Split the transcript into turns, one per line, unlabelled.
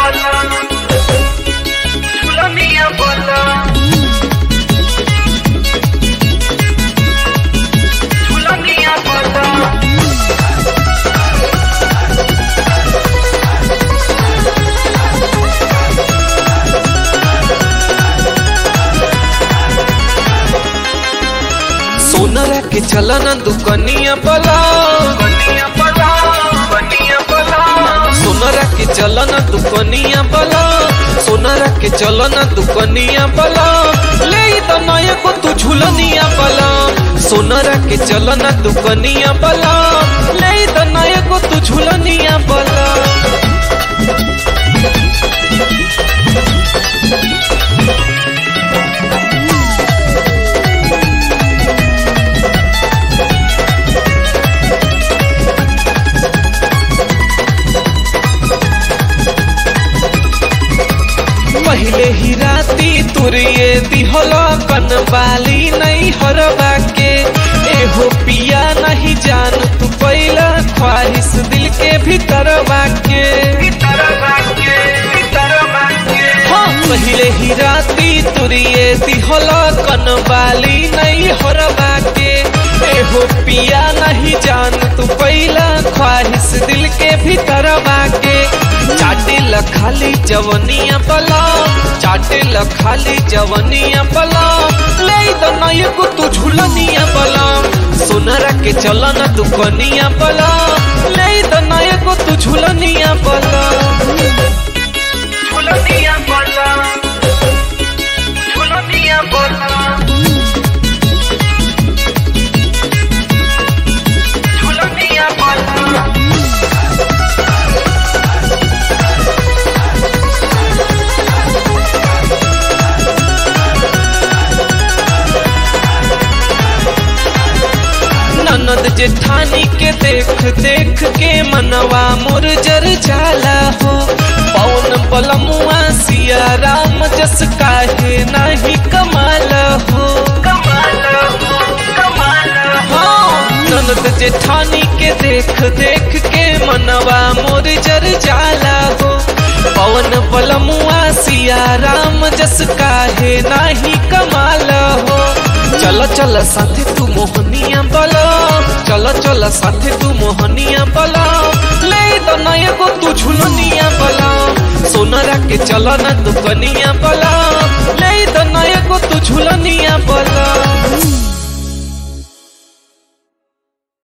bola. Chula minha bola. Chula minha bola.
सोनरा के चलन दुकनिया बला
Coninha bola. Coninha bola.
सोनरा के चलन दुकनिया बला सोनरा के चलन दुकनिया बला ले तो नया को तू झुलनिया बला सोनरा के चलन दुकनिया बला ले तो नया को तू झुलनिया बला पहले ही राती तुरिए दिहला कनवाली नहीं हरवा के एहो पिया नहीं जान तू पहला ख्वाहिश दिल के भीतर बाके
Guitarra vaque. Guitarra vaque.
हाँ पहले ही राती तुरिए दिहला कनवाली नहीं हरवा के एहो पिया नहीं जान तू पहला ख्वाहिश दिल के भीतर बाके चाटे ल खाली जवनिया बला चाटे ल खाली जवनिया बला ले तो नय को तू झुलनिया बला सोनरा के चलन दुकनिया बला ले तो नय को तू झुलनिया बला
Chula minha bola. Chula minha bola. Chula minha bola.
ननद जेठानी के देख देख के मनवा मोर जर जाला हो पवन बलमुआ सिया राम जस काहे नाही कमाल हो
Kamala, kamala.
हाँ ननद जेठानी के देख देख के मनवा मोर जर जाला हो पवन बलमुआ सिया राम जस काहे नाही कमाल हो चल चल साथे तू मोहनिया बला चल चल साथे तू मोहनिया बला ले तो नया को तू झुलनिया बला सोनरा के चल न दुकनिया बला ले तो नया को तू झुलनिया बला